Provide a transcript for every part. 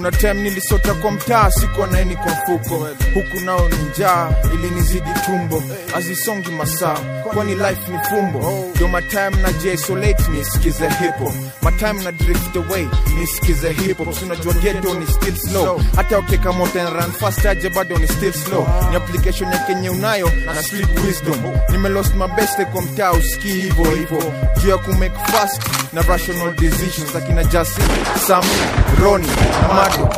kuna time nilisota kwa mtaa sikuwa naeni kwa mfuko huku nao ni njaa ilinizidi tumbo azisongi masaa kwani life ni fumbo ndio matime na jisolate nisikize hipo matime na drift away nisikize hipo unajua geto ni still slow hata ukeka moto and run fast aje bado ni still slow ni application ya kenye unayo na street wisdom nimelost my best kwa mtaa usikii hivyo hivyo juu ya kumake fast na rational decisions akina jasi sam roni na mado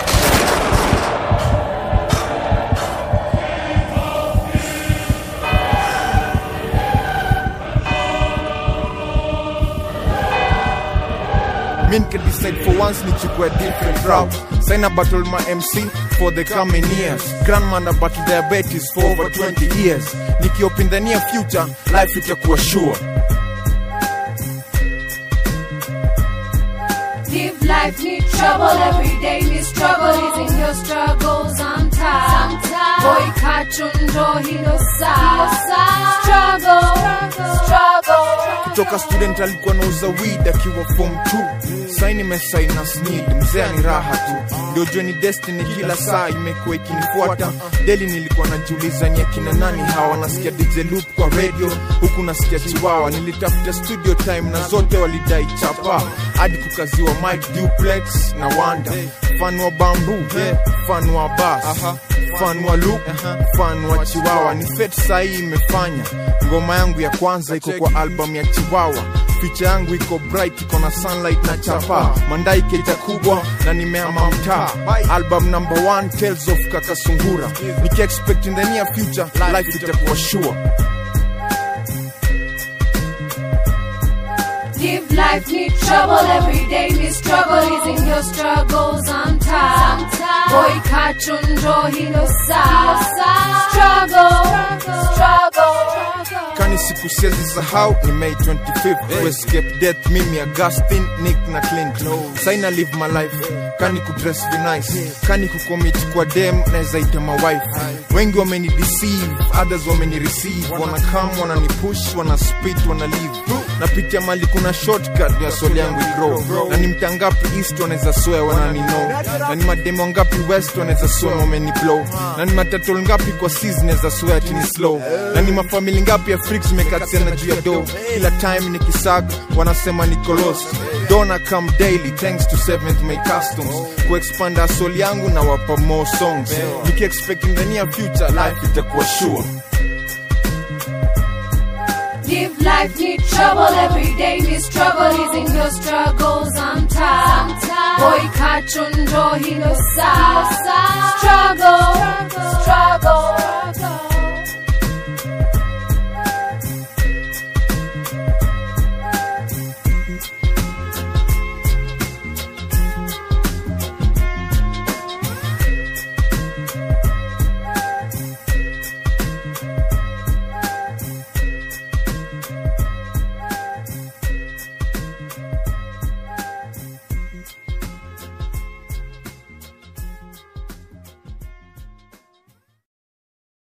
mi decide for once nichukue different route saina battle my mc for the coming years grandma na battle diabetes for over 20 years nikiop in the near future life itakuwa sure Live life, need trouble every day, need struggle. Easing your struggles, I'm tired. Boy, kachundo, hino sa. Struggle, struggle. kutoka student alikuwa nauza weed akiwa form 2 sai nimesaina snid mzee ni raha tu ndio jua ni destiny kila saa imekuwa ikinifuata deli nilikuwa najiuliza ni akina nani hawa nasikia dj loop kwa radio huku nasikia chiwawa nilitafuta studio time na zote walidai chapa hadi kukaziwa mike duplex na wanda fan wa bambu fan wa bas fan wa loop fan wa chiwawa ni fet sahii imefanya ngoma yangu ya kwanza iko kwa album ya chiwawa picha yangu iko bright iko na sunlight na chapa mandai keja kubwa na nimeama mtaa album number one tales of kakasungura nikiexpect in the near future life itakuwa sure Live life, need trouble every day, need struggle. Easing your struggles, I'm tired. Boy, kachundo, hino sa. Struggle, struggle. kani siku siezi sahau ni may 25 to escape death mimi augustin nick na clint saina live my life kani kudress vinice kani kucommit kwa dem naweza ita mawife wengi wameni deceive others wameni receive wanakam wanani push wana spit wana leave napitia mali kuna shortcut ya soli yangu igrow na ni mtangapi east wanaweza swear wanani know na ni mademo ngapi west wanaweza swear wameni blow na ni matatol ngapi kwa seas naweza swear ati ni slow na ni mafamili ngapi ya freaks mekatiana juu ya do kila time ni kisag wanasema niko lost dona come daily thanks to seventh may customs kuexpand asoli yangu na wapa more songs nikiexpect in the near future life itakuwa sure Live life, need trouble every day, need struggle. Easing your struggles, I'm tired. Boy, kachundo, hino sa. Struggle, struggle.